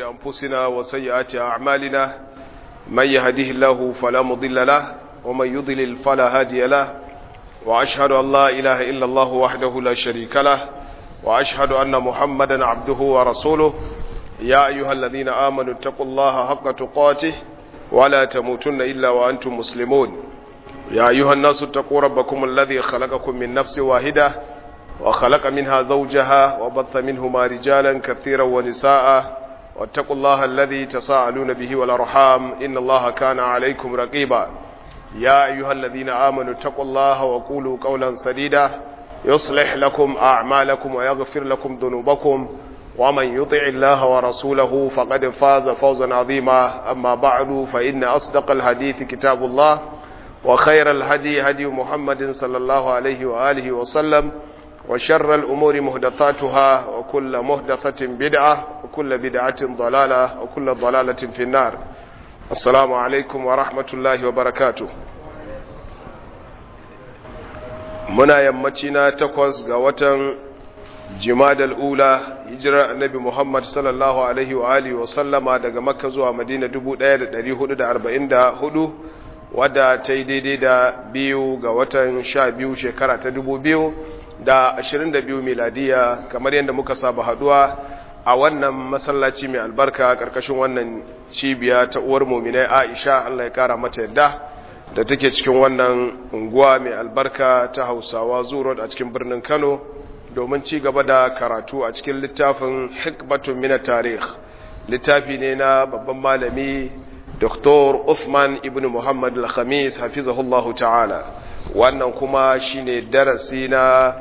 أنفسنا وسيئات أعمالنا من يهده الله فلا مضل له ومن يضلل فلا هادي له وأشهد أن لا إله إلا الله وحده لا شريك له وأشهد أن محمدا عبده ورسوله يا أيها الذين آمنوا اتقوا الله حق تقاته ولا تموتن إلا وأنتم مسلمون يا أيها الناس اتقوا ربكم الذي خلقكم من نفس واحدة وخلق منها زوجها وبث منهما رجالا كثيرا ونساء واتقوا الله الذي تساءلون به والأرحام إن الله كان عليكم رقيبا يا أيها الذين آمنوا اتقوا الله وقولوا قولا سديدا يصلح لكم أعمالكم ويغفر لكم ذنوبكم ومن يطع الله ورسوله فقد فاز فوزا عظيما أما بعد فإن أصدق الحديث كتاب الله وخير الهدي هدي محمد صلى الله عليه وآله وسلم وشر الأمور مهدثاتها وكل مهدثة بدعة وكل بدعة ضلالة وكل ضلالة في النار السلام عليكم ورحمة الله وبركاته muna yammaci na takwas ga watan jimadal ula hijirar annabi muhammad sallallahu alaihi wa alihi wa sallama daga makka zuwa madina 1444 wadda ta yi daidai da biyu ga watan sha biyu shekara ta dubu biyu da ashirin da biyu miladiya kamar yadda muka saba haduwa a wannan masallaci mai albarka karkashin wannan cibiya ta uwar muminai aisha allah ya kara mata yadda da take cikin wannan unguwa mai albarka ta hausawa zuro a cikin birnin kano domin ci gaba da karatu a cikin littafin hikbatun mina tarih littafi ne na babban malami Dr. Uthman ibn Muhammad al-Khamis hafizahullahu ta'ala wannan kuma shine darasi na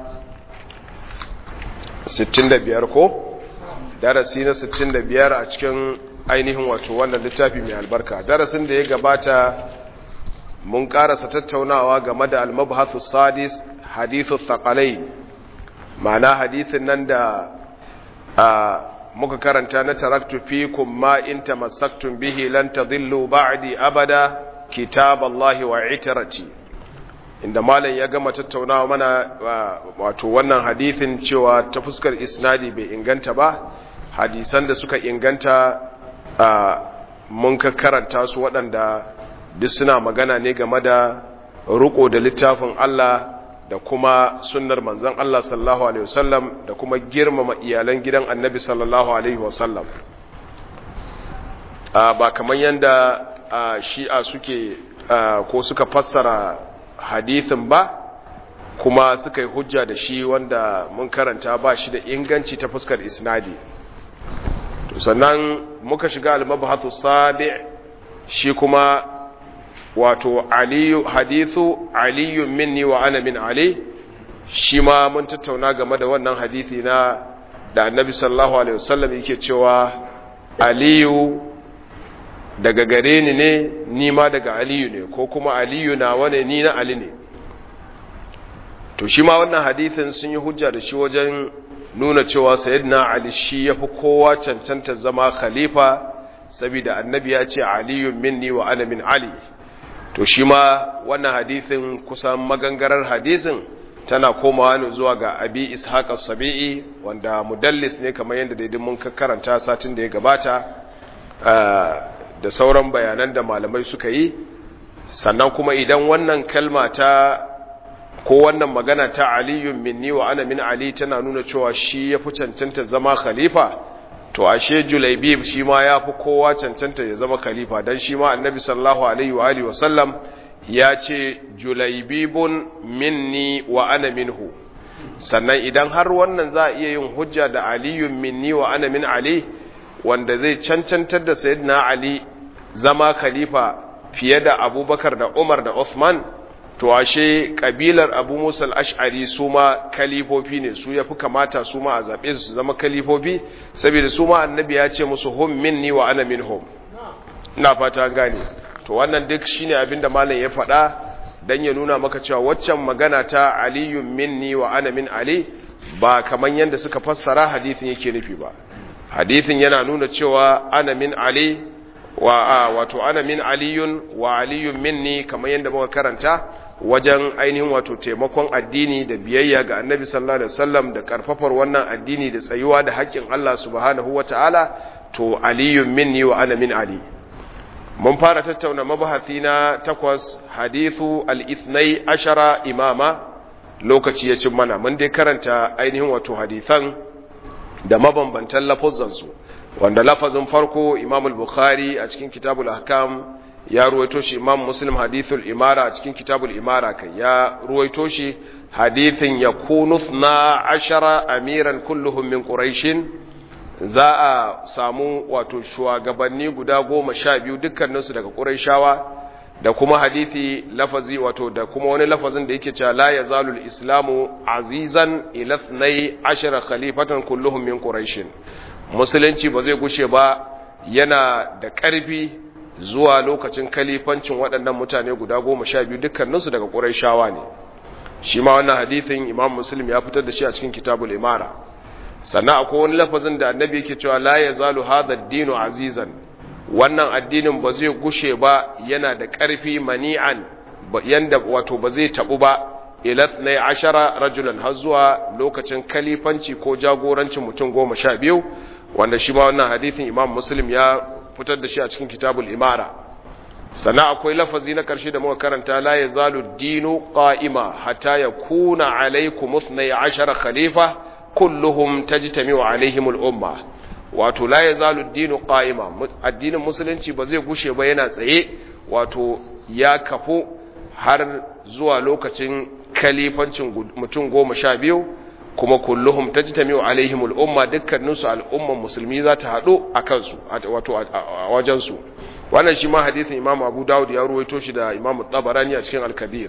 65 ko darasi na 65 a cikin ainihin wato wannan littafi mai albarka darasin da ya gabata mun karasa tattaunawa game da al-mabhathu sadis hadithu thaqalain ma'ana hadithin nan da muka karanta na taraktu fikum ma in tamassaktum bihi lan tadhillu ba'di abada kitaballahi wa itrati inda malam ya gama tattaunawa mana wato wannan hadithin cewa ta fuskar isnadi bai inganta ba hadisan da suka inganta mun ka karanta su waɗanda duk suna magana ne game da ruko da littafin Allah da kuma sunnar manzon Allah sallallahu alaihi wasallam da kuma girmama iyalan gidan annabi sallallahu alaihi wasallam ba kamar yanda shi'a suke ko suka fassara hadithin ba kuma suka yi hujja da shi wanda mun karanta ba shi da inganci ta fuskar isnadi sannan muka shiga al-mabhathu sabi shi kuma wato aliyu hadithu aliyu minni wa ana min ali shi ma mun tattauna game da wannan hadithi na da annabi sallallahu alaihi wasallam yake cewa aliyu daga gare ni ne ni ma daga aliyu ne ko kuma aliyu na wane ni na ali ne to shi ma wannan hadithin sun yi hujja da shi wajen nuna cewa sayyidina ali shi yafi kowa cancanta zama khalifa saboda annabi ya ce aliyu minni wa ana min ali to shi ma wannan hadisin kusan magangarar hadisin tana komawa ne zuwa ga abi ishaq as-sabi'i wanda mudallis ne kamar yadda daidai mun karanta satin da ya gabata da sauran bayanan da malamai suka yi sannan kuma idan wannan kalma ta ko wannan magana ta aliyun minni wa ana min ali tana nuna cewa shi ya fi cancanta zama khalifa to ashe julaibib shi ma ya fi kowa cancanta ya zama khalifa don shi ma annabi sallallahu alaihi wa alihi wasallam ya ce julaibibun minni wa ana minhu sannan idan har wannan za a iya yin hujja da aliyun minni wa ana min ali wanda zai cancantar da sayyidina ali zama khalifa fiye da abubakar da umar da uthman to ashe kabilar abu musa al-ash'ari su ma kalifofi ne su yafi kamata su ma a zaɓe su zama kalifofi saboda su ma annabi ya ce musu hum minni wa ana minhum ina fata gane to wannan duk shine abinda malam ya faɗa dan ya nuna maka cewa waccan magana ta aliyun minni wa ana min ali ba kaman yanda suka fassara hadisin yake nufi ba hadisin yana nuna cewa ana min ali wa wato ana min aliyun wa aliyun minni kamar yadda muka karanta wajen ainihin wato taimakon addini da biyayya ga annabi sallallahu alaihi wasallam da karfafar wannan addini da tsayuwa da haƙƙin Allah subhanahu wataala to aliyun minni wa ana min ali mun fara tattauna mabahati na takwas hadithu al-ithnai ashara imama lokaci ya cin mana mun dai karanta ainihin wato hadithan da mabambantan lafazansu wanda lafazin farko imam al-bukhari a cikin kitabul ahkam ya ruwaito shi imam muslim hadithul imara a cikin kitabul imara kai ya ruwaito shi hadithin yakunu na ashara amiran kulluhum min quraishin za a samu wato shugabanni guda goma sha biyu dukkaninsu daga quraishawa da kuma hadithi lafazi wato da kuma wani lafazin da yake cewa la yazalul islamu azizan ila 12 khalifatan kulluhum min quraishin musulunci ba zai gushe ba yana da ƙarfi zuwa lokacin kalifancin waɗannan mutane guda goma sha biyu dukkaninsu daga ƙuraishawa ne shi ma wannan hadithin imam muslim ya fitar da shi a cikin kitabul imara sannan akwai wani lafazin da annabi yake cewa la yazalu hadha ad-dinu azizan wannan addinin ba zai gushe ba yana da ƙarfi mani'an yanda wato ba zai tabu ba ila 12 rajulan har zuwa lokacin kalifanci ko jagorancin mutum goma sha biyu wanda shi ma wannan hadithin imam muslim ya fitar da shi a cikin kitabul imara sannan akwai lafazi na ƙarshe da muka karanta la yazalu dinu qa'ima hatta yakuna alaykum 12 khalifa kulluhum tajtami'u alaihim al-umma wato la yazalu dinu qa'ima addinin musulunci ba zai gushe ba yana tsaye wato ya kafu har zuwa lokacin kalifancin mutum goma sha biyu kuma kulluhum tajtami'u alaihim al-umma dukkaninsu al'umman musulmi za ta haɗu a kansu wato a wajensu wannan shi ma hadisin imam abu dawud ya ruwaito shi da imam tabarani a cikin al-kabir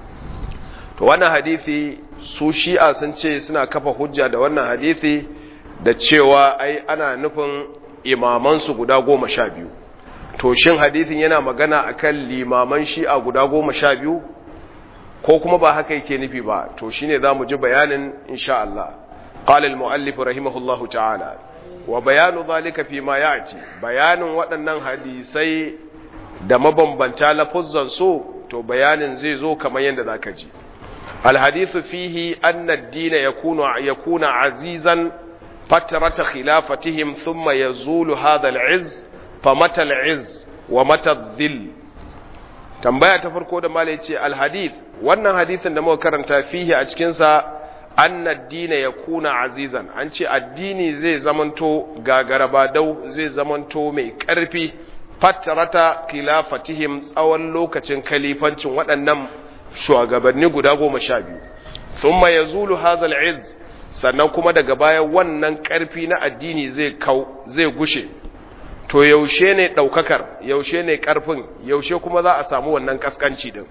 to wannan hadisi su shi'a sun ce suna kafa hujja da wannan hadisi da cewa ai ana nufin imamansu guda goma sha biyu to shin hadisin yana magana akan limaman shi'a guda goma sha biyu ko kuma ba haka yake nufi ba to shine zamu ji bayanin insha Allah qala al-muallif rahimahullahu ta'ala wa bayanu zalika fi ma ya'ti bayanin waɗannan hadisai da mabambanta lafuzzan su to bayanin zai zo kamar yadda zaka ji الحديث فيه أن الدين يكون يكون عزيزا فترة خلافتهم ثم يزول هذا العز فمتى العز ومتى الذل tambaya ta farko da malai ce alhadith wannan hadithin da muka karanta fihi a cikin sa anna ad-din yakuna azizan an ce addini zai zamanto gagaraba dau zai zamanto mai karfi fatarata khilafatihim tsawon lokacin kalifancin waɗannan shugabanni guda goma sha biyu thumma yazulu hadha al-izz sannan kuma daga baya wannan karfi na addini zai kau zai gushe to yaushe ne daukakar yaushe ne karfin yaushe kuma za a samu wannan kaskanci din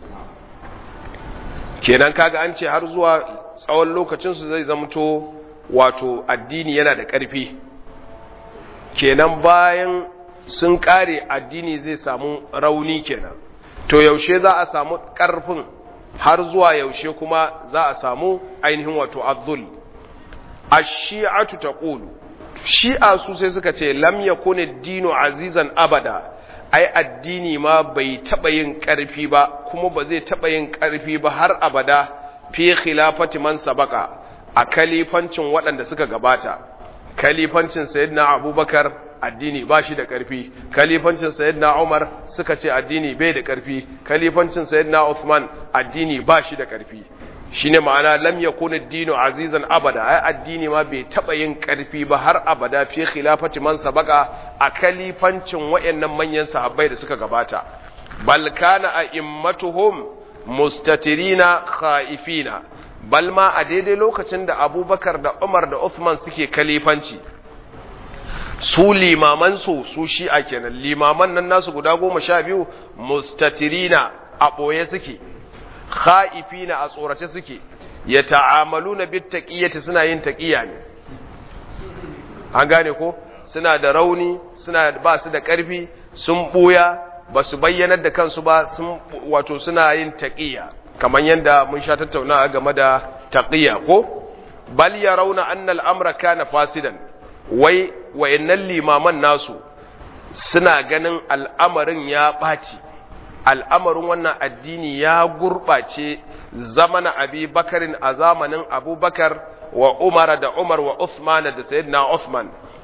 kenan kaga an ce har zuwa tsawon lokacin su zai zamto wato addini yana da karfi kenan bayan sun kare addini zai samu rauni kenan to yaushe za a samu karfin har zuwa yaushe kuma za a samu ainihin wato azzul ash-shi'atu taqulu shi'a su sai suka ce lam yakuni dinu azizan abada ai addini ma bai taba yin karfi ba kuma ba zai taba yin karfi ba har abada fi khilafati man sabaka a kalifancin waɗanda suka gabata kalifancin sayyidina abubakar addini ba shi da ƙarfi kalifancin sayyidina Umar suka ce addini bai da ƙarfi kalifancin sayyidina Uthman addini ba shi da ƙarfi shine ma'ana lam yakun ad-dinu azizan abada ai addini ma bai taba yin ƙarfi ba har abada fi khilafati man sabaka a kalifancin wayannan manyan sahabbai da suka gabata bal kana a'immatuhum mustatirina khaifina bal ma a daidai lokacin da Abubakar da Umar da Uthman suke kalifanci su limaman su su shi'a kenan limaman nan nasu guda goma sha biyu mustatirina a ɓoye suke kha'ifina a tsorace suke ya ta'amalu na bit taqiyyati suna yin taqiyya ne an gane ko suna da rauni suna ba su da ƙarfi sun buya ba su bayyanar da kansu ba sun wato suna yin taqiyya kamar yadda mun sha tattauna game da taqiyya ko bal yarawna anna al-amra kana fasidan wai wayannan limaman nasu suna ganin al'amarin ya ɓaci al'amarin wannan addini ya gurɓace zamana abi bakarin a zamanin abubakar wa umar da umar wa uthman da sayyidina uthman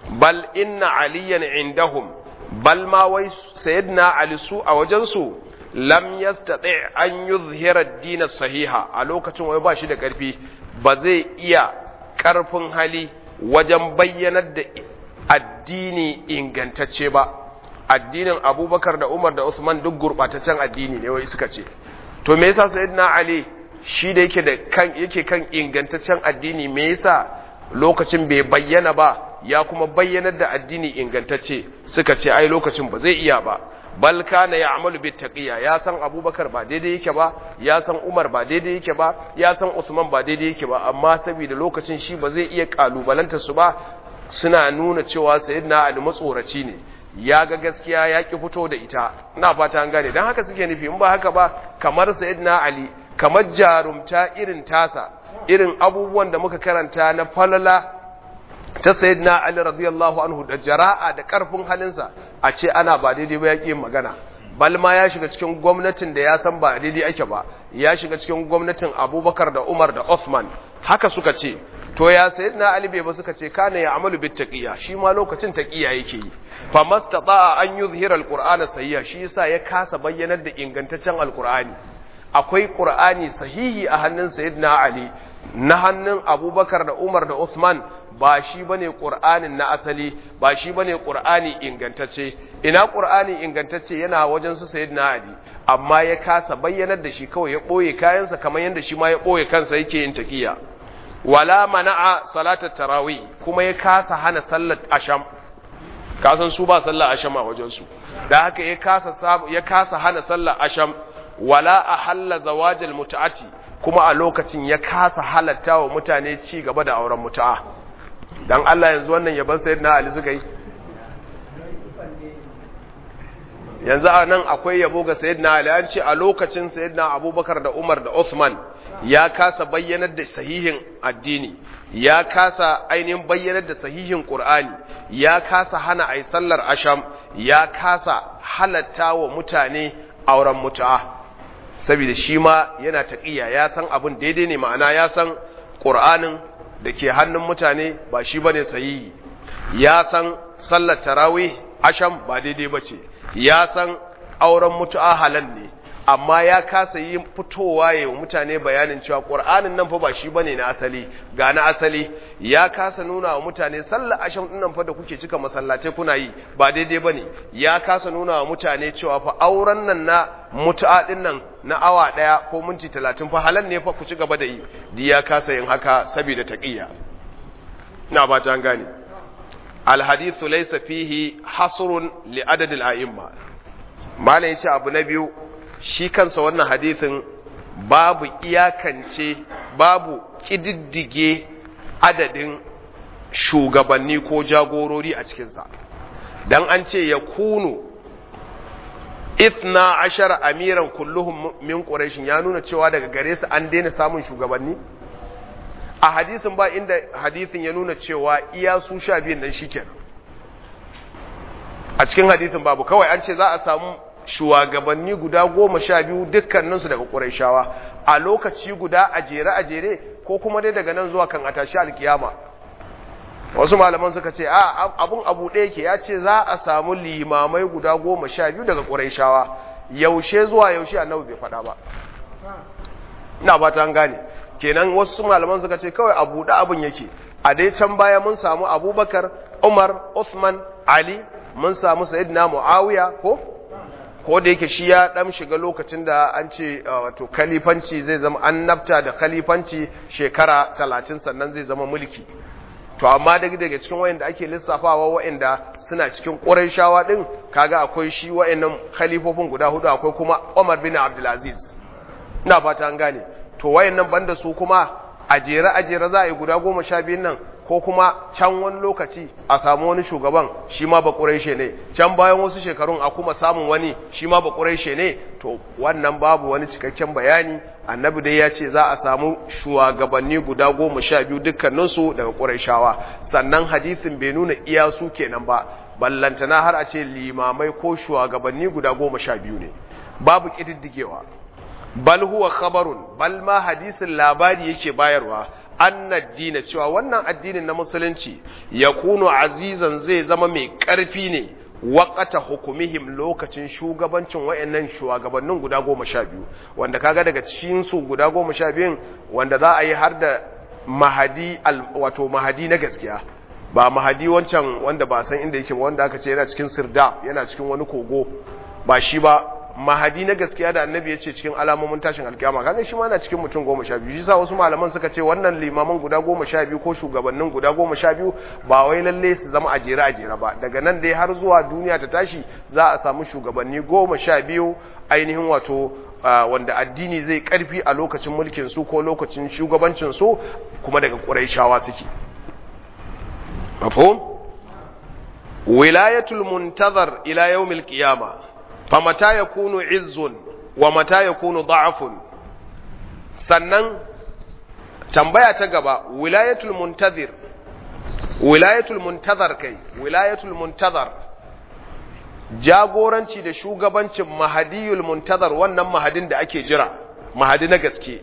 bal inna aliyan indahum bal ma wai sayyidina ali su a wajensu lam yastati an yuzhira ad-din sahiha a lokacin wai ba shi da karfi ba zai iya karfin hali wajen bayyanar da addini ingantacce ba addinin abubakar da umar da usman duk gurbataccen addini ne wai suka ce to me yasa sayyidina ali shi da yake da kan yake kan ingantaccen addini me yasa lokacin bai bayyana ba ya kuma bayyanar da addini ingantacce suka ce ai lokacin ba zai iya ba bal kana ya'malu bit taqiya ya san abubakar ba daidai yake ba ya san umar ba daidai yake ba ya san usman ba daidai yake ba amma saboda lokacin shi ba zai iya kalubalanta su ba suna nuna cewa sayyidina ali matsoraci ne ya ga gaskiya ya ki fito da ita ina fata an gane dan haka suke nufi in ba haka ba kamar sayyidina ali kamar jarumta irin tasa irin abubuwan da muka karanta na falala ta sayyidina Ali radiyallahu anhu da jara'a da karfin halinsa a ce ana ba daidai ba yake magana balma ya shiga cikin gwamnatin da ya san ba daidai ake ba ya shiga cikin gwamnatin Abubakar da Umar da Uthman haka suka ce to ya sayyidina Ali bai ba suka ce kana ya amalu bit taqiya shi ma lokacin taqiya yake yi fa mastata'a an yuzhira alqur'ana sayya shi yasa ya kasa bayyanar da ingantaccen alqur'ani akwai qur'ani sahihi a hannun sayyidina Ali na hannun Abubakar da Umar da Uthman ba shi bane Qur'anin na asali ba shi bane Qur'ani ingantacce ina Qur'ani ingantacce yana wajen su Sayyidina Ali amma ya kasa bayyanar da shi kawai ya boye kayansa kamar yanda shi ma ya boye kansa yake yin taqiya wala mana'a salatat tarawih kuma ya kasa hana sallar asham kasan su ba sallar asham a wajen su da haka ya kasa ya kasa hana sallar asham wala ahalla zawajal mut'ati kuma a lokacin ya kasa halatta wa mutane ci gaba da auren mutu'a dan Allah yanzu wannan yaban sayyidina Ali suka yi yanzu a nan akwai yabo ga sayyidina Ali an ce a lokacin sayyidina Abubakar da Umar da Uthman ya kasa bayyanar da sahihin addini ya kasa ainihin bayyanar da sahihin Qur'ani ya kasa hana ai sallar asham ya kasa halatta wa mutane auren mutu'a saboda shi ma yana taqiya ya san abin daidai ne ma'ana ya san Qur'anin da ke hannun mutane ba shi bane sahihi ya san sallar tarawih asham ba daidai bace ya san auren mutu'a halal ne amma ya kasa yi fitowa ya mutane bayanin cewa Qur'anin nan fa ba shi bane na asali ga na asali ya kasa nuna wa mutane sallar asham din nan fa da kuke cika masallatai kuna yi ba daidai bane ya kasa nuna wa mutane cewa fa auren nan na mutu'a din nan na awa daya ko minti 30 fa halal ne fa ku ci gaba da yi di ya kasa yin haka saboda taqiyya ina ba ta gane al hadithu laysa fihi hasrun li adad al a'imma malai yace abu na biyu shi kansa wannan hadithin babu iyakance babu ƙididdige adadin shugabanni ko jagorori a cikinsa don an ce ya kunu ithna ashara amiran kulluhum min quraishin ya nuna cewa daga gare su an daina samun shugabanni a hadisin ba inda hadisin ya nuna cewa iya su sha biyun nan shikenan a cikin hadisin babu kawai an ce za a samu shugabanni guda goma sha biyu dukkaninsu daga ƙuraishawa a lokaci guda a jere a jere ko kuma dai daga nan zuwa kan a tashi alkiyama wasu malaman suka ce a abun abu ɗaya ke ya ce za a samu limamai guda goma sha biyu daga ƙuraishawa yaushe zuwa yaushe annabi bai faɗa ba ina ba ta gane kenan wasu malaman suka ce kawai a buɗe abin yake a dai can baya mun samu abubakar umar usman ali mun samu sayyidina muawiya ko ko da yake shi ya dan shiga lokacin da an ce wato khalifanci zai zama annabta da khalifanci shekara 30 sannan zai zama mulki to amma daga daga cikin wayanda ake lissafawa wayanda suna cikin Qurayshawa din kaga akwai shi wayannan khalifofin guda hudu akwai kuma Umar bin Abdul Aziz ina fata an gane to wayannan banda su kuma a jere a jere za a yi guda goma sha biyun nan ko kuma can wani lokaci a samu wani shugaban shi ma ba ƙuraishe ne can bayan wasu shekarun a kuma samun wani shi ma ba ƙuraishe ne to wannan babu wani cikakken bayani annabi dai ya ce za a samu shugabanni guda goma sha biyu dukkaninsu daga ƙuraishawa sannan hadisin bai nuna iya su kenan ba ballantana har a ce limamai ko shugabanni guda goma sha biyu ne babu ƙididdigewa bal huwa khabarun bal ma hadisin labari yake bayarwa anna dina cewa wannan addinin na musulunci yakunu azizan zai zama mai karfi ne waƙata hukumihim lokacin shugabancin wayannan shugabannin guda goma sha biyu wanda kaga daga cikin su guda goma sha biyun wanda za a yi har da mahadi wato mahadi na gaskiya ba mahadi wancan wanda ba san inda yake wanda aka ce yana cikin sirda yana cikin wani kogo ba shi ba mahadi na gaskiya da annabi ya ce cikin alamomin tashin alkiyama kaga shi ma na cikin mutum goma sha biyu shi sa wasu malaman suka ce wannan limaman guda goma sha biyu ko shugabannin guda goma sha biyu ba wai lalle su zama a jere a jere ba daga nan dai har zuwa duniya ta tashi za a samu shugabanni goma sha biyu ainihin wato wanda addini zai karfi a lokacin mulkin su ko lokacin shugabancin su kuma daga ƙurayshawa suke mafhum wilayatul muntazar ila yawmil qiyamah famata ya kunu izzun wa mata ya kunu da'afun sannan tambaya ta gaba wilayatul muntazir wilayatul muntazar kai wilayatul muntazar jagoranci da shugabancin mahadiyul muntazar wannan mahadin da ake jira mahadi na gaske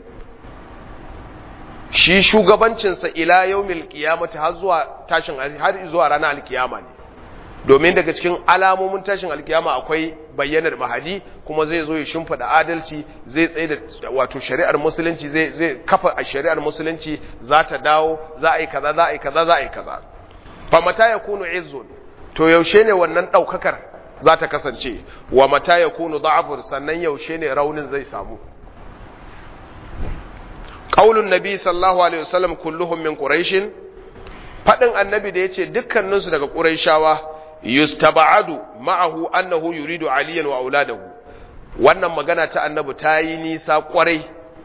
shi shugabancinsa ila yaumil qiyamati har zuwa tashin har zuwa ranar alkiyama ne domin daga cikin alamomin tashin alkiyama akwai bayyanar mahadi kuma zai zo ya shimfida adalci zai tsaye da wato shari'ar musulunci zai zai kafa a shari'ar musulunci za ta dawo za a yi kaza za a yi kaza za a yi kaza fa mata yakunu izzun to yaushe ne wannan daukakar za ta kasance wa mata yakunu da'afun sannan yaushe ne raunin zai samu qaulun nabi sallallahu alaihi wasallam kulluhum min quraish fadin annabi da yace dukkaninsu daga quraishawa yustaba'adu ma'ahu annahu yuridu aliyan wa auladahu wannan magana ta annabi ta yi nisa kwarai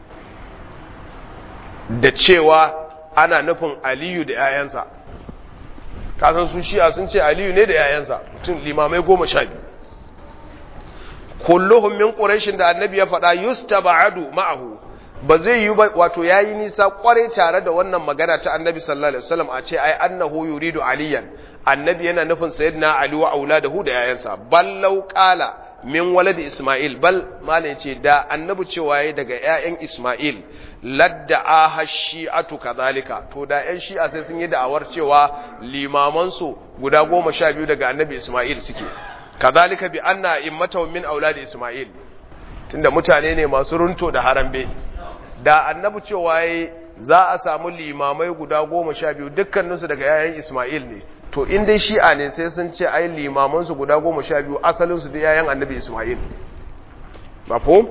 da cewa ana nufin aliyu da 'ya'yansa kasan su shi'a sun ce aliyu ne da 'ya'yansa mutum limamai goma sha biyu kulluhum min quraishin da annabi ya faɗa yustaba'adu ma'ahu ba zai yi ba wato yayi nisa kwarai tare da wannan magana ta annabi sallallahu alaihi wasallam a ce ai annahu yuridu aliyan annabi yana nufin sayyidina ali wa auladahu da yayansa ballau qala min waladi isma'il bal malai ce da annabi cewa yayi daga yayan isma'il ladda aha shi'atu kadhalika to da yan shi'a sai sun yi da'awar cewa limaman su guda goma sha biyu daga annabi isma'il suke kadhalika bi anna immatu min auladi isma'il tunda mutane ne masu runto da harambe da annabi cewa yayi za a samu limamai guda goma sha biyu dukkaninsu daga yayan isma'il ne to in dai shi'a ne sai sun ce ai limamansu guda goma sha biyu asalinsu da yayan annabi ismail mafhum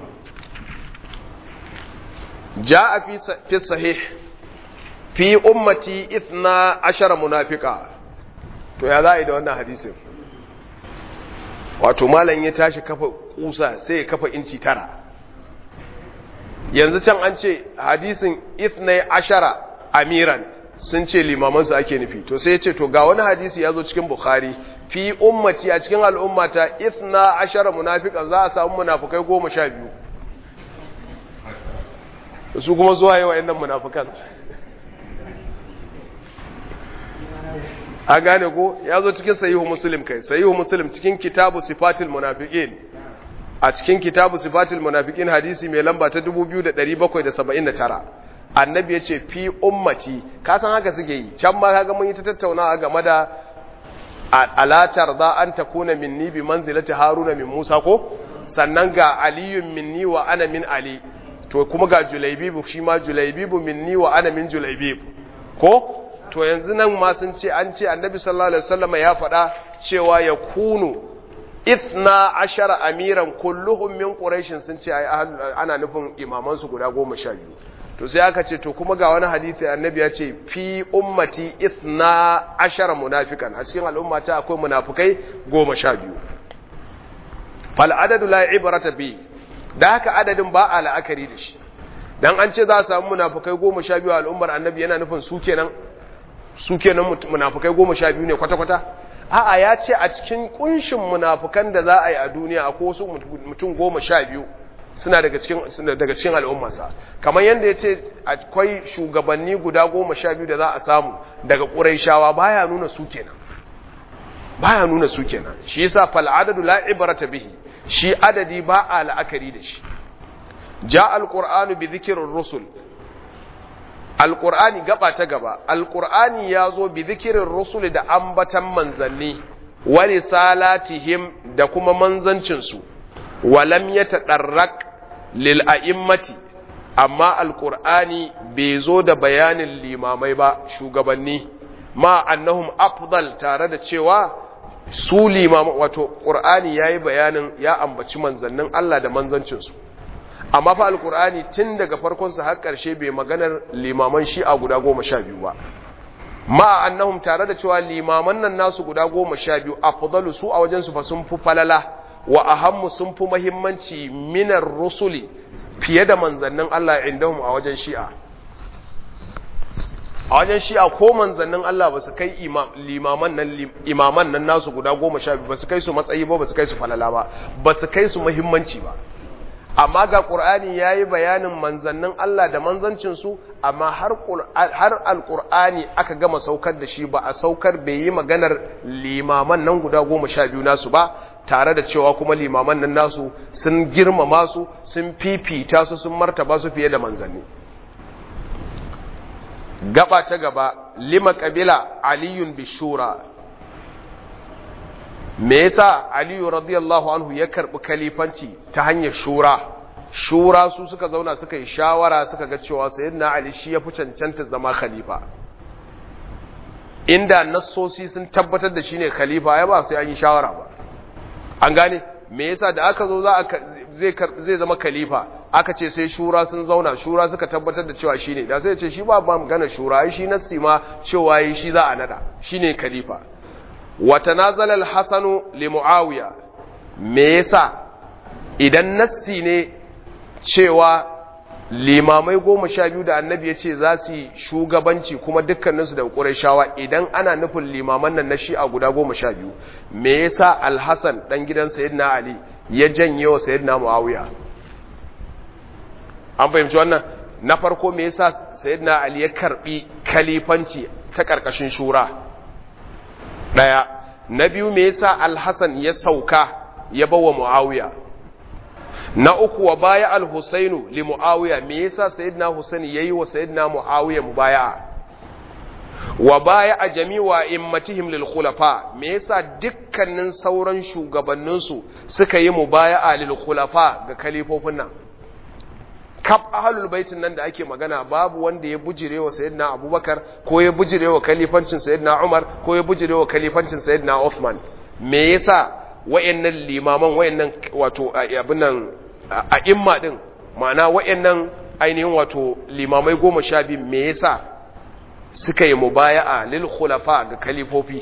ja'a fi fi sahih fi ummati ithna ashara munafiqa to ya za'i da wannan hadisin wato malam ya tashi kafa kusa sai ya kafa inci tara yanzu can an ce hadisin ithna ashara amiran sun ce limamansu ake nufi to sai ya ce to ga wani hadisi ya zo cikin bukhari fi ummati a cikin al'ummata ithna ashara munafiqan za a samu munafikai goma sha biyu su kuma zuwa yi wa'annan munafikan a gane ko ya zo cikin sayihu muslim kai sayihu muslim cikin kitabu sifatil munafiqin a cikin kitabu sifatil munafiqin hadisi mai lamba ta 2779 annabi ya ce fi ummati ka san haka suke yi can ma kaga mun yi ta tattaunawa game da alatar za an takuna minni bi manzilati haruna min musa ko sannan ga aliyun minni wa ana min ali to kuma ga julaibibu shi ma julaibibu minni wa ana min julaibibu ko to yanzu nan ma sun ce an ce annabi sallallahu alaihi wasallam ya faɗa cewa ya kunu ithna ashara amiran kulluhum min quraishin sun ce ana nufin imamansu guda goma sha biyu to sai aka ce to kuma ga wani hadisi annabi ya ce fi ummati ithna ashara munafikan a cikin al'ummata akwai munafikai goma sha biyu fal adadu la ibrata bi da haka adadin ba a la'akari da shi dan an ce za a samu munafikai goma sha biyu a al'ummar annabi yana nufin su kenan su kenan munafikai goma sha biyu ne kwata-kwata a'a ya ce a cikin kunshin munafukan da za a yi a duniya akwai wasu mutum goma sha biyu suna daga cikin daga cikin al'ummarsa kamar yadda ya ce akwai shugabanni guda goma sha biyu da za a samu daga ƙuraishawa baya nuna su kenan baya nuna su kenan shi yasa fal adadu la ibrata bihi shi adadi ba a la'akari da shi ja alqur'anu bi dhikrir rusul alqur'ani gaba ta gaba alqur'ani yazo bi zikirin rusul da ambatan manzanni wa risalatihim da kuma manzancin su walam yatadarrak lil a'immati amma alqur'ani bai zo da bayanin limamai ba shugabanni ma annahum afdal tare da cewa su limama wato qur'ani yayi bayanin ya ambaci manzannin Allah da manzancin su amma fa alqur'ani tun daga farkon sa har karshe bai maganar limaman shi'a guda 12 ba ma annahum tare da cewa limaman nan nasu guda 12 afdalu su a wajen su fa sun fi falala wa ahammu sun fi muhimmanci minar rusuli fiye da manzannin Allah indahum a wajen shi'a a wajen shi'a ko manzannin Allah ba su kai limaman nan imaman nan nasu guda goma sha biyu ba su kai su matsayi ba ba su kai su falala ba ba su kai su muhimmanci ba amma ga ƙur'ani ya yi bayanin manzannin Allah da manzancinsu amma har alƙur'ani aka gama saukar da shi ba a saukar bai yi maganar limaman nan guda goma sha biyu nasu ba tare da cewa kuma limaman nan nasu sun girmama su sun fifita su sun martaba su fiye da manzanni gaba ta gaba lima kabila aliyun bishura me yasa aliyu radiyallahu anhu ya karbi kalifanci ta hanyar shura shura su suka zauna suka yi shawara suka ga cewa sayyidina ali shi ya fi cancanta zama khalifa inda nassosi sun tabbatar da shine khalifa ya ba sai an yi shawara ba an gane me yasa da aka zo za a zai zai zama khalifa aka ce sai shura sun zauna shura suka tabbatar da cewa shine da sai ce shi ba ba magana shura ai shi nassi ma cewa yi shi za a nada shine khalifa wa tanazala al-hasan li muawiya me yasa idan nassi ne cewa limamai goma sha biyu da annabi ya ce za su yi shugabanci kuma dukkaninsu da ƙurashawa idan ana nufin limaman nan na shi'a guda goma sha biyu me yasa alhassan ɗan gidan sayyidina ali ya janye wa sayyidina muawiya an fahimci wannan na farko me yasa sayyidina ali ya karbi kalifanci ta ƙarƙashin shura ɗaya na biyu me yasa alhassan ya sauka ya bawa muawiya na uku wa baya al-husainu li muawiya me yasa sayyidina husain yayi wa sayyidina muawiya mubaya'a wa baya a jami'a immatihim lil khulafa me yasa dukkanin sauran shugabannin su suka yi mubaya'a lil khulafa ga kalifofin nan kaf ahlul baitin nan da ake magana babu wanda ya bujire wa sayyidina abubakar ko ya bujire wa kalifancin sayyidina umar ko ya bujire wa kalifancin sayyidina uthman me yasa wayannan limaman wayannan wato abin nan a imma din ma'ana wayannan ainihin wato limamai goma sha biyu me yasa suka yi mubaya'a lil khulafa ga kalifofi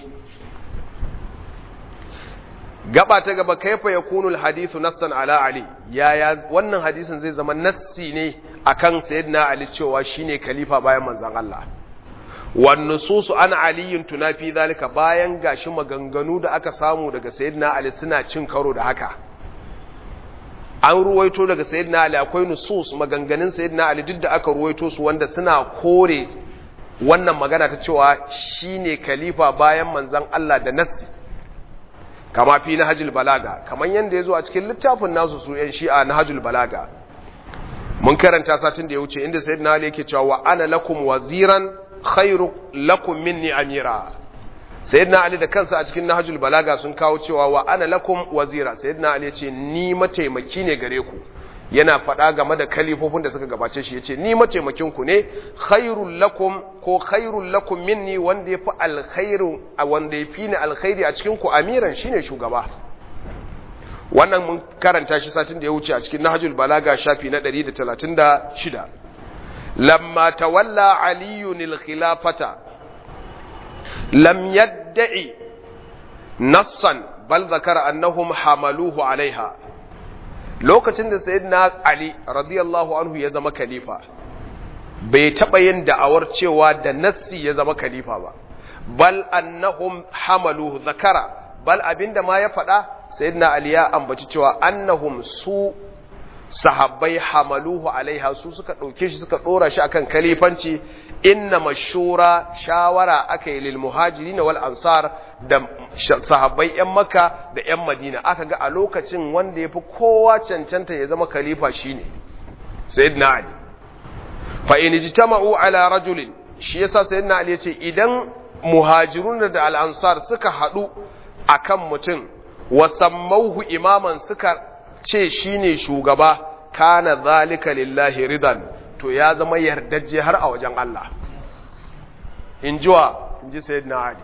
gaba ta gaba kaifa yakunu al hadithu nassan ala ali yaya wannan hadisin zai zama nassi ne akan sayyidina ali cewa shine khalifa bayan manzon Allah wan nususu an aliyin tunafi zalika bayan gashi maganganu da aka samu daga sayyidina ali suna cin karo da haka an ruwaito daga sayyidina ali akwai nusus maganganun sayyidina ali duk da aka ruwaito su wanda suna kore wannan magana ta cewa shine khalifa bayan manzon Allah da nassi kama fi nahjul balaga kaman yanda yazo a cikin littafin nasu su yan shi'a nahjul balaga mun karanta satin da ya wuce inda sayyidina ali yake cewa wa ana lakum waziran khairu lakum minni amira sayyidina ali da kansa a cikin nahjul balaga sun kawo cewa wa ana lakum wazira sayyidina ali yace ni mataimaki ne gare ku yana faɗa game da kalifofin da suka gabace shi yace ni mataimakin ku ne khairul lakum ko khairul lakum minni wanda yafi alkhairu wanda yafi ni alkhairi a cikin ku amiran shine shugaba wannan mun karanta shi satin da ya wuce a cikin nahjul balaga shafi na 136 lamma tawalla aliyun al-khilafata lam yad'i nassan bal zakara annahum hamaluhu alaiha lokacin da sayyidina ali radiyallahu anhu ya zama khalifa bai taba yin da'awar cewa da nassi ya zama khalifa ba bal annahum hamaluhu zakara bal abinda ma ya faɗa sayyidina ali ya ambaci cewa annahum su sahabbai hamaluhu alaiha su suka ɗauke shi suka ɗora shi akan kalifanci inna mashura shawara aka yi lil muhajirin wal ansar da sahabbai yan makka da yan madina aka ga a lokacin wanda ya fi kowa cancanta ya zama khalifa shine sayyidina ali fa in ijtama'u ala rajulin shi yasa sayyidina ali yace idan muhajirun da al-ansar suka hadu akan mutum wa sammauhu imaman suka ce shine shugaba kana zalika lillahi ridan to ya zama yardajje har a wajen Allah in jiwa in ji sayyidina ali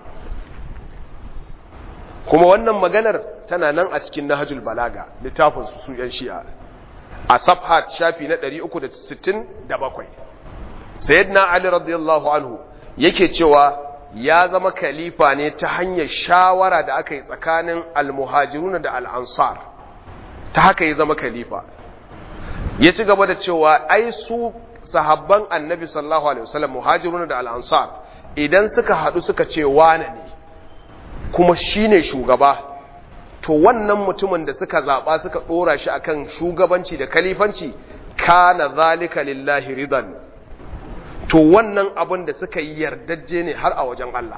kuma wannan maganar tana nan a cikin nahajul balaga littafin su su yan shi'a a safhat shafi na 367 sayyidina ali radiyallahu anhu yake cewa ya zama khalifa ne ta hanyar shawara da aka yi tsakanin almuhajiruna da al'ansar ta haka ya zama khalifa ya ci gaba da cewa ai su sahabban annabi sallallahu alaihi wasallam muhajiruna da al'ansar idan suka haɗu suka ce wane ne kuma shine shugaba to wannan mutumin da suka zaɓa suka ɗora shi akan shugabanci da kalifanci kana zalika lillahi ridan to wannan abin da suka yi yardajje ne har a wajen Allah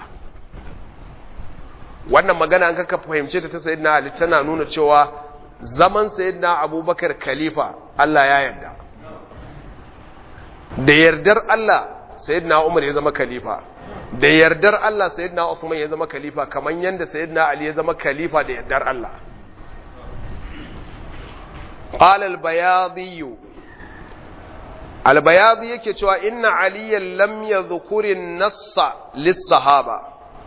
wannan magana an kaka fahimce ta ta sayyidina Ali tana nuna cewa zaman sayyidina Abubakar khalifa Allah ya yarda da yardar Allah sayyidina Umar ya zama khalifa da yardar Allah sayyidina Uthman ya zama khalifa kaman yanda sayyidina Ali ya zama khalifa da yardar Allah qala al-bayadi al-bayadi yake cewa inna aliyan lam yadhkuri an-nassa lis-sahaba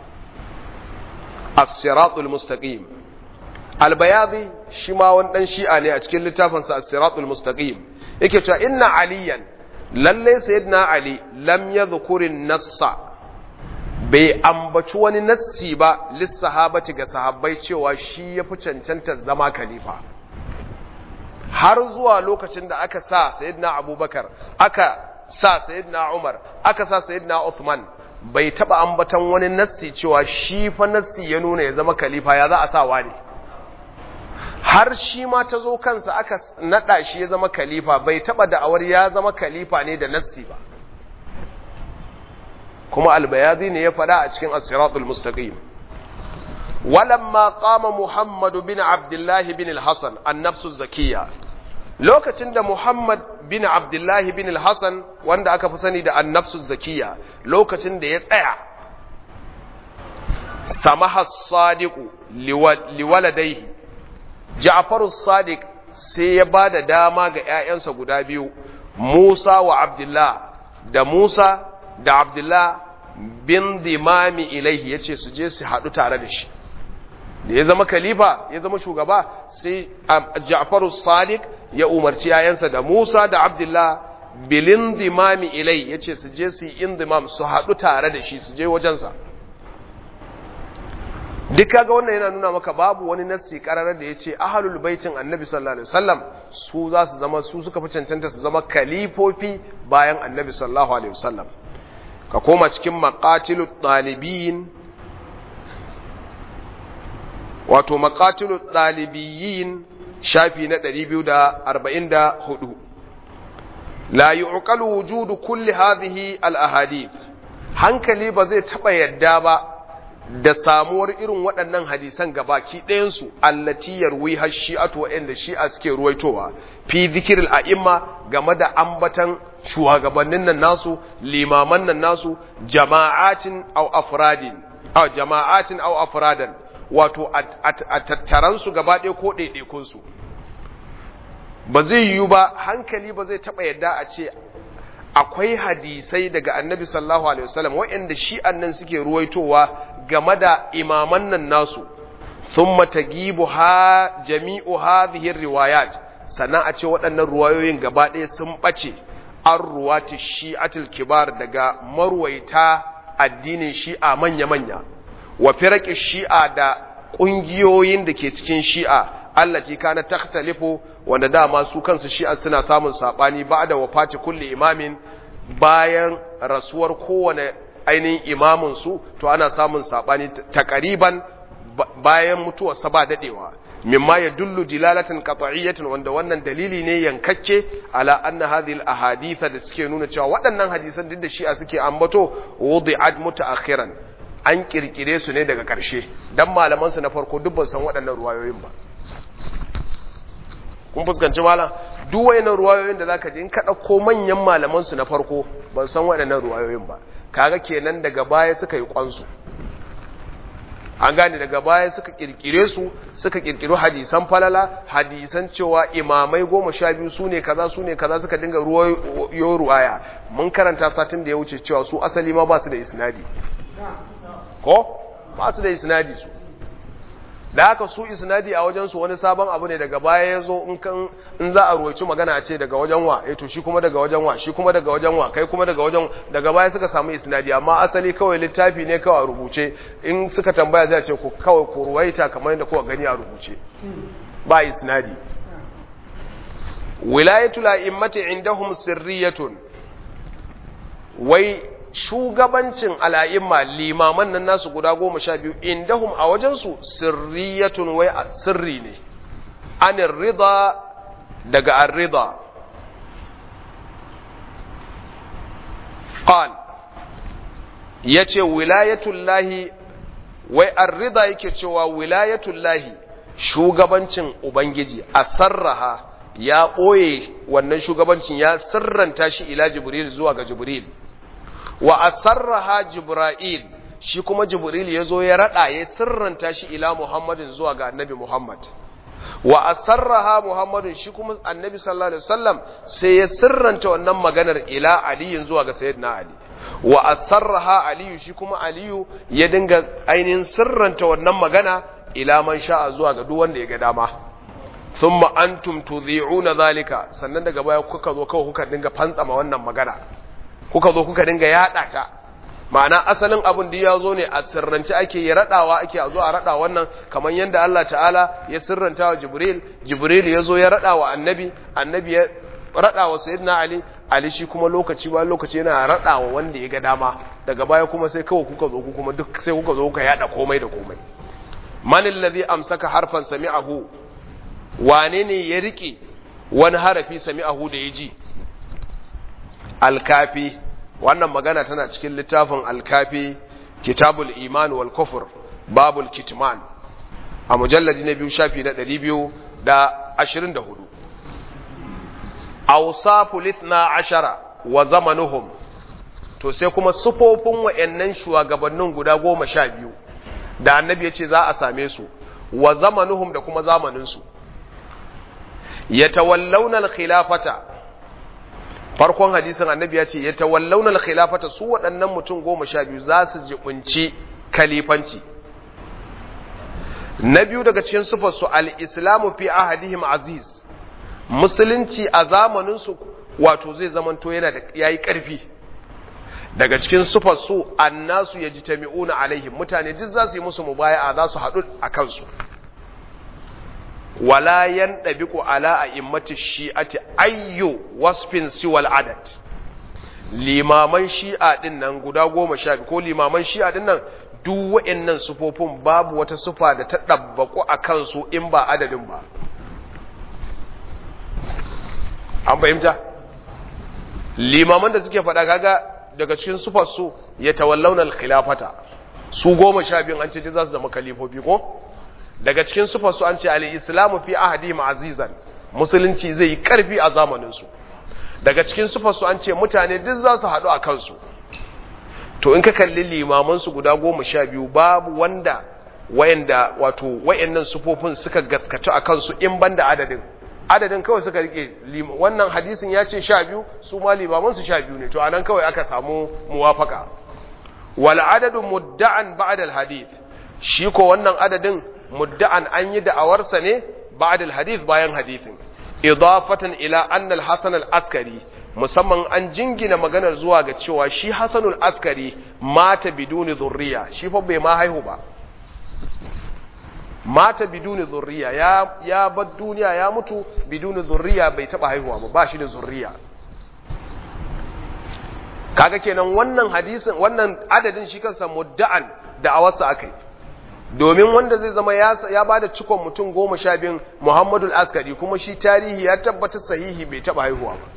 as-siratul mustaqim al-bayadi shi ma wani dan shi'a ne a cikin littafin sa as-siratul mustaqim yake cewa inna aliyan lalle sayyidina ali lam yadhkuri an-nassa bai ambaci wani nassi ba lissahabati ga sahabbai cewa shi ya fi cancanta zama khalifa har zuwa lokacin da aka sa sayyidina abubakar aka sa sayyidina umar aka sa sayyidina uthman bai taba ambatan wani nassi cewa shi fa nassi ya nuna ya zama khalifa ya za a sa wani har shi ma ta zo kansa aka nada shi ya zama khalifa bai taba da'awar ya zama khalifa ne da nassi ba kuma albayadi ne ya fada a cikin as-siratul mustaqim walamma qama muhammad bin abdullah bin al-hasan an-nafsu zakiyya lokacin da muhammad bin abdullah bin al-hasan wanda aka fi sani da an-nafsu zakiyya lokacin da ya tsaya samaha as-sadiq liwaladayhi ja'far as-sadiq sai ya bada dama ga ƴaƴansa guda biyu Musa wa Abdullah da Musa da Abdullah bin dimami ilaihi yace su je su haɗu tare da shi da ya zama khalifa ya zama shugaba sai Ja'faru Sadiq ya umarci yayansa da Musa da Abdullah bilin dimami ilai yace su je su yi indimam su haɗu tare da shi su je wajensa duk kaga wannan yana nuna maka babu wani nassi kararar da yace ahlul baitin annabi sallallahu alaihi wasallam su za su zama su suka fi cancanta su zama kalifofi bayan annabi sallallahu alaihi wasallam ka koma cikin maqatilut talibin wato maqatilut talibiyin shafi na 244 la yu'qalu wujudu kulli hadhihi al ahadith hankali ba zai taba yadda ba da samuwar irin waɗannan hadisan gabaki ɗayansu allati yarwi har shi'atu waɗanda shi'a suke ruwaitowa fi zikiril a'imma game da ambatan shugabannin nan nasu limaman nan nasu jama'atin aw afradin aw jama'atin aw afradan wato a tattaran su gaba ɗaya ko ɗaiɗaikun su ba zai yiwu ba hankali ba zai taɓa yadda a ce akwai hadisai daga annabi sallallahu alaihi wasallam waɗanda shi'an nan suke ruwaitowa game da imaman nan nasu thumma tagibu ha jami'u hadhihi riwayat sannan a ce waɗannan ruwayoyin gaba ɗaya sun ɓace an ruwati shi'atul kibar daga marwaita addinin shi'a manya-manya wa firaqi shi'a da ƙungiyoyin da ke cikin shi'a allati kana takhtalifu wanda dama su kansu shi'a suna samun sabani ba'da wafati kulli imamin bayan rasuwar kowane ainihin imamin su to ana samun sabani takariban bayan mutuwar sa ba dadewa mimma yadullu dilalatan qat'iyyatan wanda wannan dalili ne yankakke ala anna hadhihi al-ahadith da suke nuna cewa waɗannan hadisan duk da shi'a suke ambato wudi'at mutaakhiran an kirkire su ne daga ƙarshe dan malaman su na farko duk ban san waɗannan ruwayoyin ba kun fuskanci malam duk wayannan ruwayoyin da zaka ji in ka dauko manyan malaman su na farko ban san waɗannan ruwayoyin ba kaga kenan daga baya suka yi kwansu an gane daga baya suka kirkire su suka kirkiro hadisan falala hadisan cewa imamai goma sha biyu su ne kaza su ne kaza suka dinga ruwayo ruwaya mun karanta satin da ya wuce cewa su asali ma ba su da isnadi ko ba su da isnadi su da haka su isnadi a wajen su wani sabon abu ne daga baya ya zo in za a ruwaici magana a ce daga wajen wa eh to shi kuma daga wajen wa shi kuma daga wajen wa kai kuma daga wajen daga baya suka samu isnadi amma asali kawai littafi ne kawai a rubuce in suka tambaya zai ce ku kawai ku ruwaita kamar yadda kuka gani a rubuce ba isnadi wilayatul a'immati indahum sirriyatun wai shugabancin al'a'imma limaman nan nasu guda goma sha biyu indahum a wajensu sirriyatun wai sirri ne anin rida daga an rida ƙal ya ce wilayatullahi wai an rida yake cewa wilayatullahi shugabancin ubangiji a sarraha ya ɓoye wannan shugabancin ya sirranta shi ila jibril zuwa ga jibril wa asarraha jibril shi kuma jibril ya zo ya rada ya sirranta shi ila muhammadin zuwa ga annabi muhammad wa asarraha muhammadin shi kuma annabi sallallahu alaihi wasallam sai ya sirranta wannan maganar ila aliyin zuwa ga sayyidina ali wa asarraha aliyu shi kuma aliyu ya dinga ainihin sirranta wannan magana ila man sha'a zuwa ga duk wanda ya ga dama thumma antum tudhi'una zalika sannan daga baya kuka zo kawai kuka dinga fantsama wannan magana kuka zo kuka dinga yada ta ma'ana asalin abin da ya zo ne a sirrance ake yi radawa ake a zo a rada wannan kamar yadda Allah ta'ala ya sirranta wa Jibril Jibril ya zo ya rada wa annabi annabi ya rada wa sayyidina Ali Ali shi kuma lokaci ba lokaci yana rada wa wanda ya ga dama daga baya kuma sai kawai kuka zo ku kuma duk sai kuka zo kuka yada komai da komai man allazi amsaka harfan sami'ahu wane ne ya rike wani harafi sami'ahu da ya ji alkafi wannan magana tana cikin littafin alkafi kitabul iman wal kufur babul kitman a mujalladi na biyu shafi na ɗari biyu da ashirin da hudu awsafu litna ashara wa zamanuhum to sai kuma sufofin wa'annan shugabannin guda goma sha biyu da annabi ya ce za a same su wa zamanuhum da kuma zamaninsu yatawallawna al-khilafata farkon hadisin annabi ya ce ya tawallaunar khilafata su waɗannan mutum goma sha biyu za su jibunci kalifanci na biyu daga cikin sufarsu al'islamu fi ahadihim aziz musulunci a zamaninsu wato zai zamanto yana da yayi ƙarfi daga cikin sufarsu annasu ya ji tami'una alaihim mutane duk za su yi musu mubaya'a za su haɗu a kansu wala yandabiqu ala a'immati shi'ati ayyu wasfin siwal adad limaman shi'a din nan guda goma sha ko limaman shi'a din nan duk wa'annan sufofin babu wata sufa da ta dabbaku a kansu in ba adadin ba an fahimta limaman da suke faɗa kaga daga cikin sufar su ya tawallawna al-khilafata su goma sha biyun an ce za su zama kalifofi ko daga cikin sufarsu an ce al-islamu fi ahadihim azizan musulunci zai yi karfi a zamaninsu daga cikin sufarsu an ce mutane duk za su haɗu a kansu to in ka kalli limamansu guda goma sha biyu babu wanda wayanda wato wayannan sufofin suka gaskatu a kansu in banda adadin adadin kawai suka rike wannan hadisin ya ce sha biyu su ma limamansu sha biyu ne to anan kawai aka samu muwafaka wal adadu mudda'an ba'da al hadith shi ko wannan adadin mudda'an an yi da'awarsa ne ba'da al-hadith bayan hadithin idafatan ila anna al-hasan al-askari musamman an jingina maganar zuwa ga cewa shi hasan al-askari mata biduni zurriya shi fa bai ma haihu ba mata biduni zurriya ya ya bar duniya ya mutu biduni zurriya bai taba haihuwa ba ba shi da zurriya kaga kenan wannan hadisin wannan adadin shi kansa mudda'an da'awarsa akai domin wanda zai zama ya ba da cikon mutum goma sha biyun muhammadu askari kuma shi tarihi ya tabbatar sahihi bai taba haihuwa ba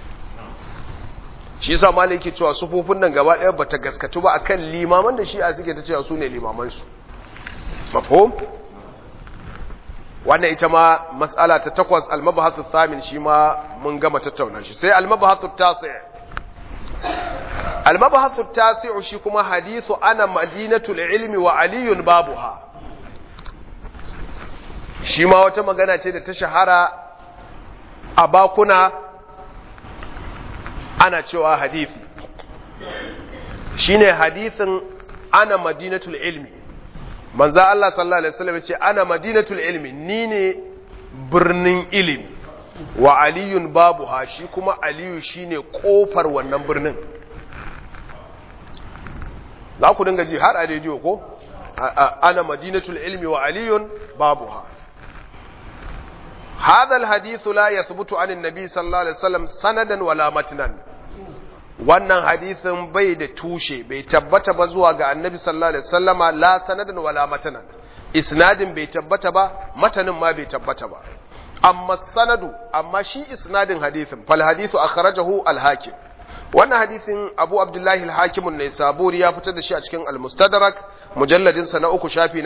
shi sa malai yake cewa sufofin nan gaba ɗaya bata gaskatu ba akan limaman da shi a suke ta cewa su ne limamansu mafhum wannan ita ma mas'ala ta takwas al-mabahathu thamin shi ma mun gama tattauna shi sai al-mabahathu tasi' al-mabahathu tasi' shi kuma hadithu ana madinatul ilmi wa aliyun babuha shi ma wata magana ce da ta shahara a bakuna ana cewa hadithi shine hadithin ana madinatul ilmi manzo Allah sallallahu alaihi wasallam ce ana madinatul ilmi ni ne birnin ilimi wa aliyun babu ha shi kuma aliyu shine kofar wannan birnin za ku dinga ji har a rediyo ko ana madinatul ilmi wa aliyun babu ha هذا الحديث لا يثبت عن النبي صلى الله عليه وسلم سندا ولا متنا wannan hadithin bai da tushe bai tabbata ba zuwa ga annabi sallallahu alaihi wasallama la sanadan wala matanan isnadin bai tabbata ba matanin ma bai tabbata ba amma sanadu amma shi isnadin hadithin fal hadithu akhrajahu al hakim wannan hadithin abu abdullahi al hakim ne saburi ya fitar da shi a cikin al mustadrak mujalladin sa na uku shafi na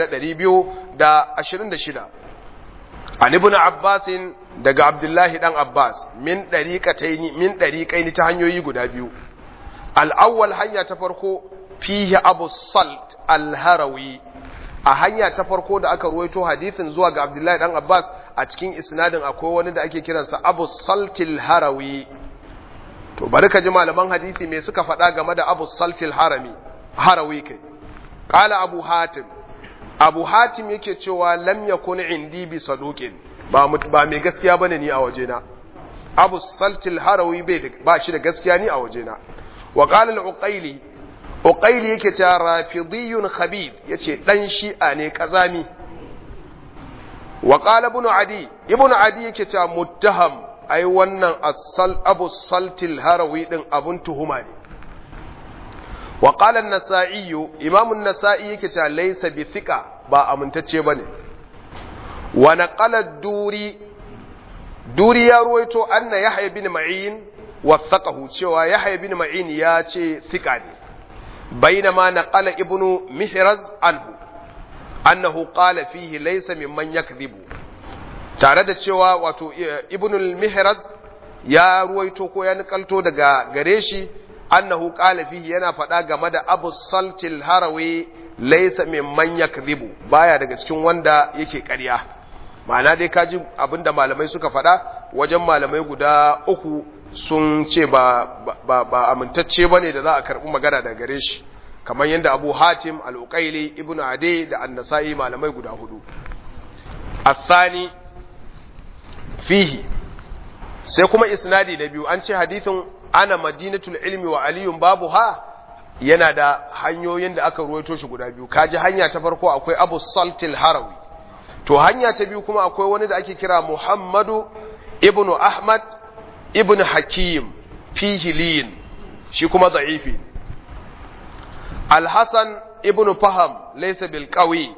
226 an ibn abbas daga abdullahi dan abbas min dariqataini min dariqaini ta hanyoyi guda biyu al-awwal hanya ta farko fihi abu salt al-harawi a hanya ta farko da aka ruwaito hadisin zuwa ga abdullahi dan abbas a cikin isnadin akwai wani da ake kiransa abu salt al-harawi to bari ka ji malaman hadisi me suka faɗa game da abu salt al-harami harawi kai qala abu hatim abu hatim yake cewa lam yakun indi bi saduqin ba ba mai gaskiya bane ni a wajena abu saltil harawi bai ba shi da gaskiya ni a wajena wa qala al uqayli uqayli yake cewa rafidiyun khabib yace dan shi'a ne kazami wa qala ibn adi ibn adi yake cewa muttaham ai wannan asal abu saltil harawi din abun tuhuma ne وقال النسائي امام النسائي yake cewa laysa bi thiqa ba amintacce bane wa naqala duri duri ya ruwaito anna yahya bin ma'in wathaqahu cewa yahya bin ma'in ya ce thiqa ne bainama naqala ibnu mihraz anhu annahu qala fihi laysa mimman yakdhibu tare da cewa wato ibnu mihraz ya ruwaito ko ya nikalto daga gare shi annahu qala fihi yana faɗa game da Abu Saltil Harawi laysa mimman yakdhibu baya daga cikin wanda yake ƙarya ma'ana dai kaji abinda malamai suka faɗa wajen malamai guda uku sun ce ba ba, ba amintacce bane da za a karɓi magana daga gare shi kamar yadda Abu Hatim Al-Uqayli Ibn Adi da An-Nasa'i malamai guda hudu الثاني fihi sai kuma isnadi na biyu an ce hadithin ana madinatul ilmi wa aliyun babu ha yana da hanyoyin da aka ruwaito shi guda biyu kaji hanya ta farko akwai abu saltil harawi to hanya ta biyu kuma akwai wani da ake kira muhammadu ibnu ahmad ibnu hakim fihiliyin shi kuma za'ifi alhassan ibnu faham laysa bil qawi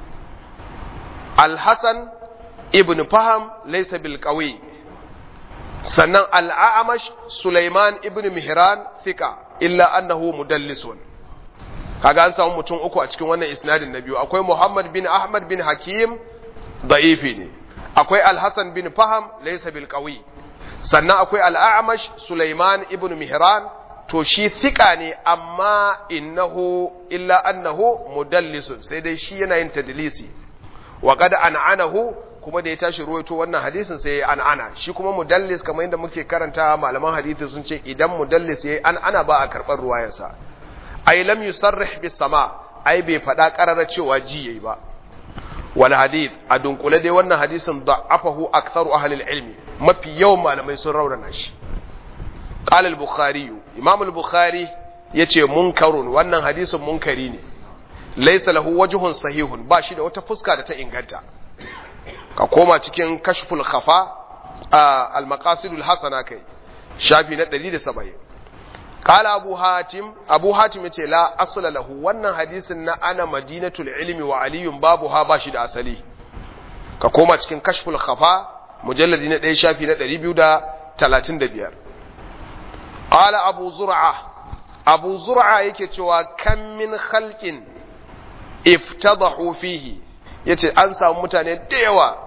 alhassan ibnu faham laysa bil qawi sannan al'amash Sulaiman ibn Mihran fika illa annahu mudallisun kaga an samu mutum uku a cikin wannan isnadin na biyu akwai Muhammad bin Ahmad bin Hakim da'ifi ne akwai Al-Hasan bin Faham laysa bil qawi sannan akwai al'amash Sulaiman ibn Mihran to shi fika ne amma innahu illa annahu mudallisun sai dai shi yana yin tadlisi wa qad an'anahu kuma da ya tashi ruwaito wannan hadisin sai ya an'ana shi kuma mudallis kamar yadda muke karanta malaman hadisi sun ce idan mudallis yayi an'ana ba a karɓar ruwayansa ai lam yusarrih bis sama ai bai faɗa ƙarara cewa ji yayi ba wal hadith a dunkule dai wannan hadisin da'afahu aktharu ahli ilmi mafi yawan malamai sun raunana shi qala al-bukhari imam al-bukhari yace munkarun wannan hadisin munkari ne laysa lahu wajhun sahihun ba shi da wata fuska da ta inganta ka koma cikin kashful khafa al-maqasidul hasana kai shafi na 170 qala abu hatim abu hatim yace la asla lahu wannan hadisin na ana madinatul ilmi wa aliyun babu ha bashi da asali ka koma cikin kashful khafa mujalladi na 1 shafi na 235 qala abu zur'a abu zur'a yake cewa kam min khalqin iftadahu fihi yace an samu mutane da yawa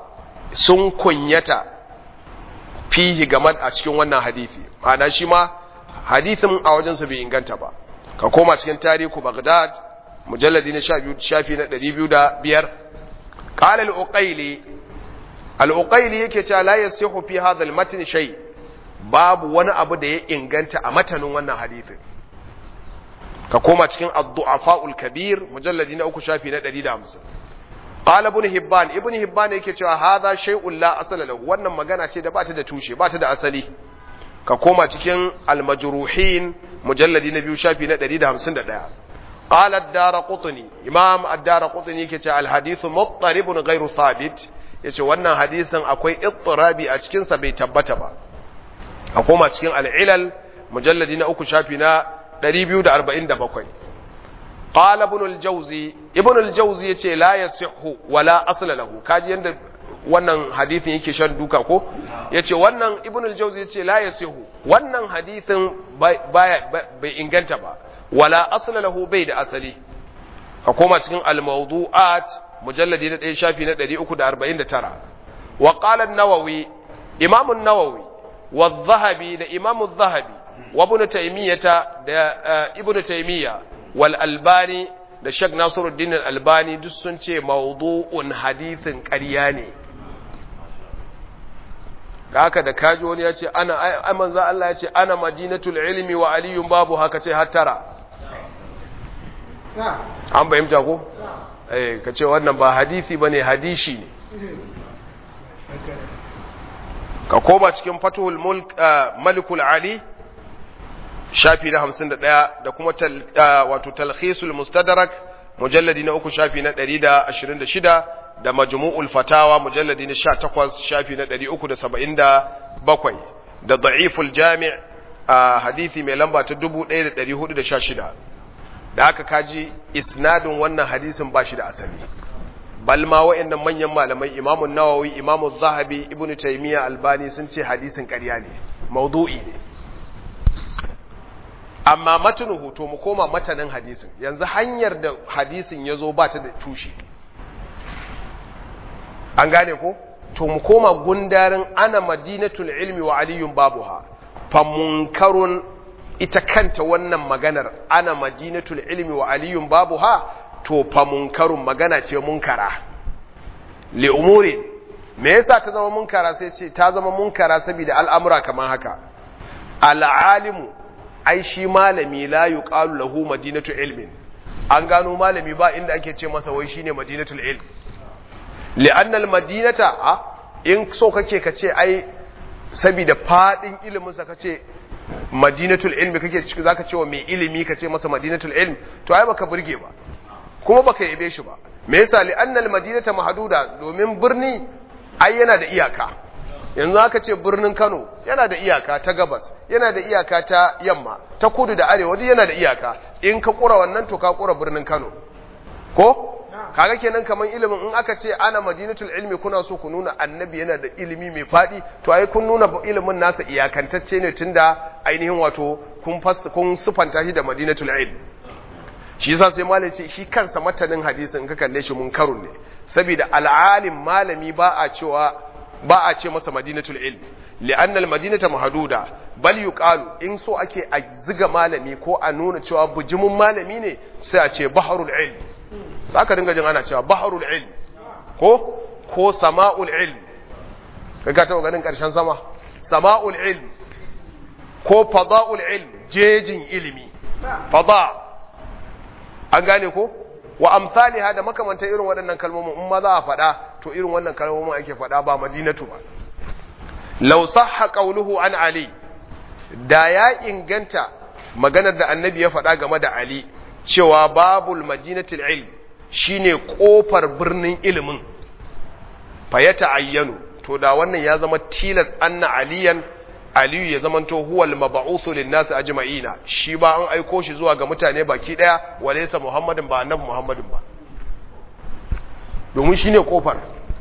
sun kunyata fihi game a cikin wannan hadisi ma'ana shi ma hadisin a wajensu bai inganta ba ka koma cikin tarihu Baghdad mujalladi na shafi na 205 qala al-uqayli al-uqayli yake cewa la yasihu fi hadha al-matn shay babu wani abu da ya inganta a matanin wannan hadisin ka koma cikin ad-du'afa al-kabir mujalladi na uku shafi na 150 qala ibn hibban ibn hibban yake cewa hadha shay'un la asala lahu wannan magana ce da ba ta da tushe ba ta da asali ka koma cikin al-majruhin mujalladi na biyu shafi na 151 qala ad-darqutni imam ad-darqutni yake cewa al-hadith muttaribun ghairu thabit yace wannan hadisin akwai ittirabi a cikin sa bai tabbata ba ka koma cikin al-ilal mujalladi na uku shafi na 247 qala ibn al-jawzi ibn al-jawzi yace la yasihhu wala asla lahu kaji yanda wannan hadithin yake shan duka ko yace wannan ibn al-jawzi yace la yasihu wannan hadithin baya bai inganta ba wala asla lahu bai da asali ka koma cikin al-mawdu'at mujalladi na 1 shafi na 349 wa qala an-nawawi imam an-nawawi wa adh-dhahabi da imam adh-dhahabi wa ibn taymiyah da ibn taymiyah wal albani da Sheikh Nasiruddin Al-Albani duk sun ce mawdu'un hadithin ƙarya ne ga haka da kaji wani ya ce ana ai manzo Allah ya ce ana madinatul ilmi wa aliyun babu haka ce hattara an bayyanta ko eh ka ce wannan ba hadisi bane hadishi ne ka koma cikin fatuhul mulk malikul ali shafi na hamsin da ɗaya da kuma wato talhisul mustadrak mujalladi na uku shafi na ɗari da ashirin da shida da majmu'ul fatawa mujalladi na sha takwas shafi na ɗari uku da saba'in da bakwai da da'iful jami' a hadithi mai lamba ta dubu ɗaya da ɗari hudu da sha shida da aka kaji isnadin wannan hadisin ba shi da asali bal ma wa'annan manyan malamai imamun nawawi imamun zahabi ibnu taymiya albani sun ce hadisin ƙarya ne maudu'i ne amma matanuhu to mu koma matanin hadisin yanzu hanyar da hadisin ya zo ba ta da tushe an gane ko to mu koma gundarin ana madinatul ilmi wa aliyun babuha fa munkarun ita kanta wannan maganar ana madinatul ilmi wa aliyun babuha to fa munkarun magana ce munkara li umuri me yasa ta zama munkara sai ce ta zama munkara saboda al'amura kamar haka al'alimu ai shi malami la yuqalu lahu madinatu ilmin an gano malami ba inda ake ce masa wai shine madinatul ilm li'anna al-madinata a in so kake kace ai saboda fadin ilimin sa kace madinatul ilmi kake ciki zaka ce wa mai ilimi kace masa madinatul ilm to ai baka burge ba kuma baka yabe shi ba me yasa li'anna al-madinata mahduda domin birni ai yana da iyaka yanzu aka ce birnin Kano yana da iyaka ta gabas yana da iyaka ta yamma ta kudu da arewa duk yana da iyaka in ka kura wannan to ka kura birnin Kano ko kaga kenan kaman ilimin in aka ce ana madinatul ilmi kuna so ku nuna annabi yana da ilimi mai fadi to ai kun nuna ilimin nasa iyakantacce ne tunda ainihin wato kun kun sufanta shi da madinatul ilm shi yasa sai malai ce shi kansa matanin hadisin ka kalle shi munkarun ne saboda al'alim malami ba a cewa ba a ce masa madinatul ilm li'annal madinata mahduda bal yuqalu in so ake a ziga malami ko a nuna cewa bujimin malami ne sai a ce baharul ilm zaka dinga jin ana cewa baharul ilm ko ko sama'ul ilm kaga ta ganin karshen sama sama'ul ilm ko fada'ul ilm jejin ilimi fada an gane ko wa amsaliha da makamanta irin waɗannan kalmomin in ma za a faɗa to irin wannan kalmomin ake faɗa ba madinatu ba law sahha qawluhu an ali da ya inganta maganar da annabi ya faɗa game da ali cewa babul madinatul ilm shine kofar birnin ilimin fa ya ta'ayyanu to da wannan ya zama tilas anna aliyan aliyu ya zamanto huwal mab'uthu lin-nas ajma'ina shi ba an aiko shi zuwa ga mutane baki daya walaysa muhammadin ba annabi muhammadin ba domin shine kofar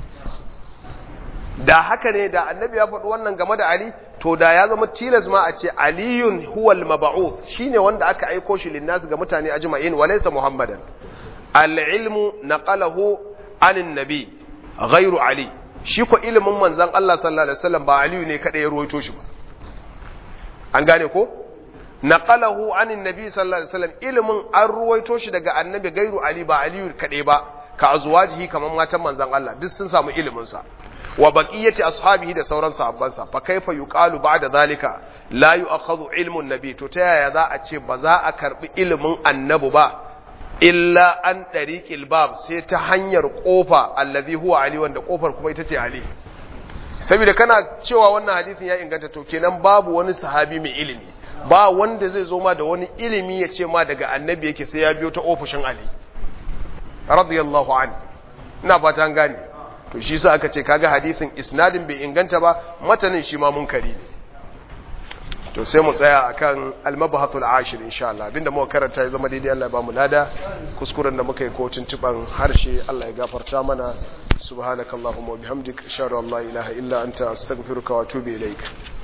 da haka ne da annabi ya faɗi wannan game da ali to da ya zama tilas ma a ce aliyun huwal mab'uth shine wanda aka aiko shi lin-nas ga mutane ajma'in walaysa muhammadan al-ilmu naqalahu anin nabi ghairu ali shi ko ilimin manzon Allah sallallahu alaihi wasallam ba aliyu ne kada ya ruwaito shi ba an gane ko naqalahu anin nabi sallallahu alaihi wasallam ilimin an ruwaito shi daga annabi gairu ali ba aliyu kadai ba ka azwajihi kaman matan manzon Allah duk sun samu ilimin sa wa baqiyati ashabihi da sauran sahabbansa fa kaifa yuqalu ba'da zalika la yu'akhadhu ilmu nabi to ta yaya za a ce ba za a karbi ilimin annabi ba illa an tariqil bab sai ta hanyar kofa allazi huwa ali wanda kofar kuma ita ce ali saboda kana cewa wannan hadisin ya inganta to kenan babu wani sahabi mai ilimi ba wanda zai zo ma da wani ilimi ya ce ma daga annabi yake sai ya biyo ta ofishin ali radiyallahu anhu ina fata an gane to shi sa aka ce kaga hadisin isnadin bai inganta ba matanin shi ma munkari ne to sai mu tsaya akan al-mabhathul ashir insha Allah abinda muka karanta ya zama daidai Allah ya ba mu lada kuskuren da muka yi ko tuntuban harshe Allah ya gafarta mana subhanakallahumma wa bihamdika ashhadu an la ilaha illa anta astaghfiruka wa atubu ilaik